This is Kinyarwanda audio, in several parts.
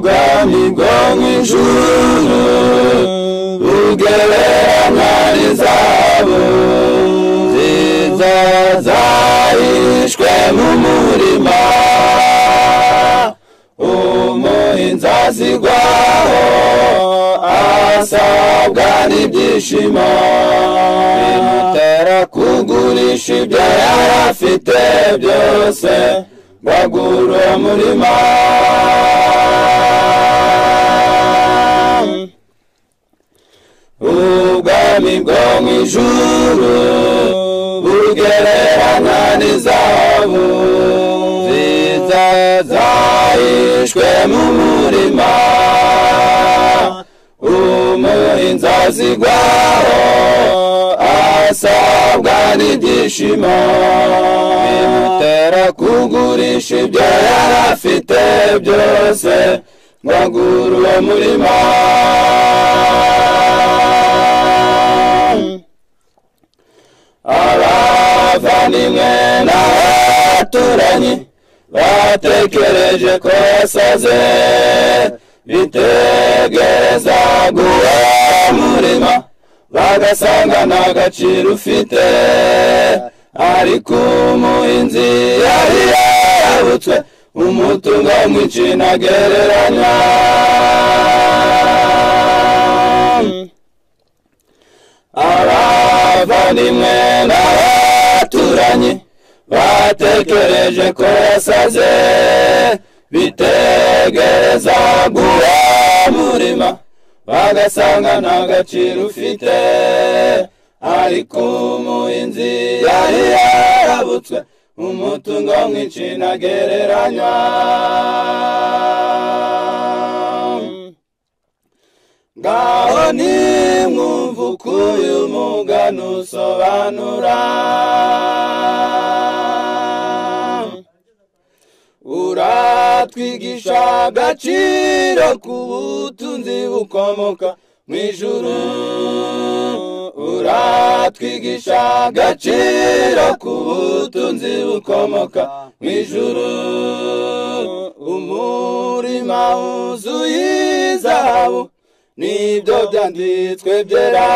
bwo mu ijuru bugereranywa n'izahabu nziza zahishwe mu murima umuhinzi azigwaho asabwa n'ibyishimo bimutera kugurisha ibyo yari afite byose ngo agure uwo murima ubwami bwo mu ijuru bugereranywa n'izahabu nziza zahishwe mu murima umuhinzi azigwaho asabwa n'ibyishimo bimutera kugurisha ibyo yari afite byose ngo agure uwo murima abavandimwe n'abaturanyi batekereje ko yasaze bitegereza guha umurima bagasanga nta gaciro ufite ariko umuhinzi yari yarabutswe umutungo mwinshi ntagereranywa abavandimwe n'abaturanyi batekereje ko yasaze bitegereza guha umurima bagasanga nta gaciro ufite ariko umuhinzi yari yarabutswe umutungo mwinshi ntagereranywa ngaho ni mwumva uko uyu mugani usobanura uratwigisha agaciro k'ubutunzi bukomoka mu ijuru uratwigisha agaciro k'ubutunzi bukomoka mu ijuru umurima wuzuye izahabu nibyo byanditswe byera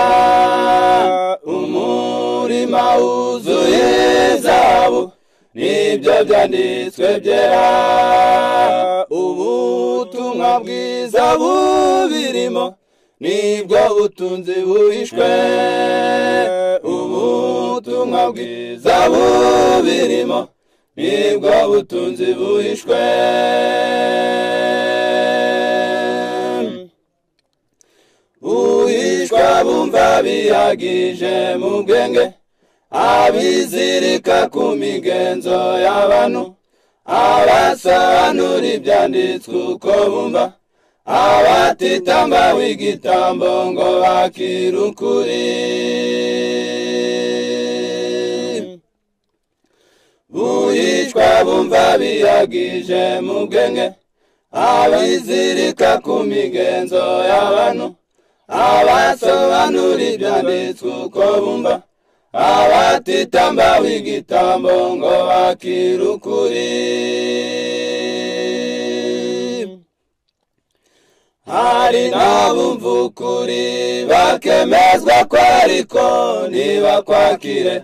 umurima wuzuye izahabu nibyo byanditswe byera ubutumwa bwiza bubirimo nibwo butunzi buhishwe ubutumwa bwiza bubirimo nibwo butunzi buhishwe buhishwa bumva bihagije mu bwenge abizirika ku migenzo y'abantu abasobanura ibyanditswe uko bumva abatitamba w'igitambo ngo bakire ukuri buhishwa bumva bihagije mu bwenge abizirika ku migenzo y'abantu abasobanura ibyanditswe uko bumva abatitamba w'igitambo ngo bakire ukuri hari n'abumva ukuri bakemezwa ko ariko ntibakwakire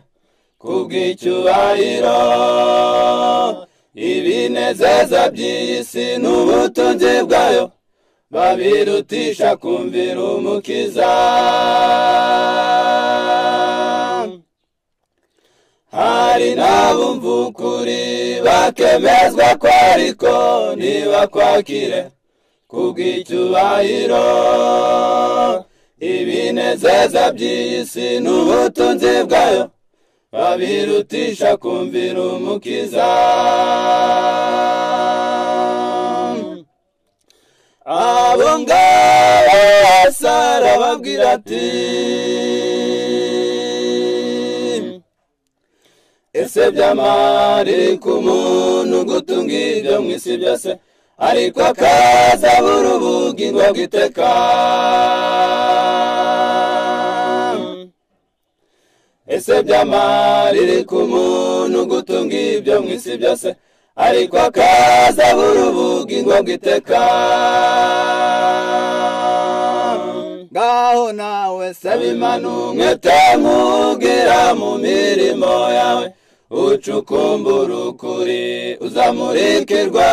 kubw'icyubahiro ibinezeza by'iyi si n'ubutunzi bwayo babirutisha kumvira umukiza hari n'abumva ukuri bakemezwa ko ariko ntibakwakire kubw'icyubahiro ibinezeza by'iyi si n'ubutunzi bwayo babirutisha kumvira umukiza abo ngabo asara babwira ati ese byamari ku muntu gutunga ibyo mu isi byose ariko akaza buri ubugingo bw'iteka ese byamariri ku muntu gutunga ibyo mu isi byose ariko akaza buri ubugingo bw'iteka ngaho nawe saba saba imana umwete nk'ubwira mu mirimo yawe ucukumbura ukuri uzamurikirwa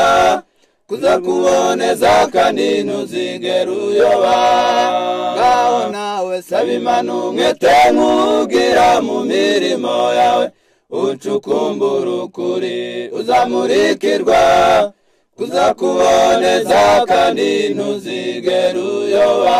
kuza kuboneza kandi ntuzigere uyoba ngaho nawe saba saba imana umwete nk'ubwira mu mirimo yawe ucukumbura ukuri uzamurikirwa kuza kuboneza kandi ntuzigere uyoba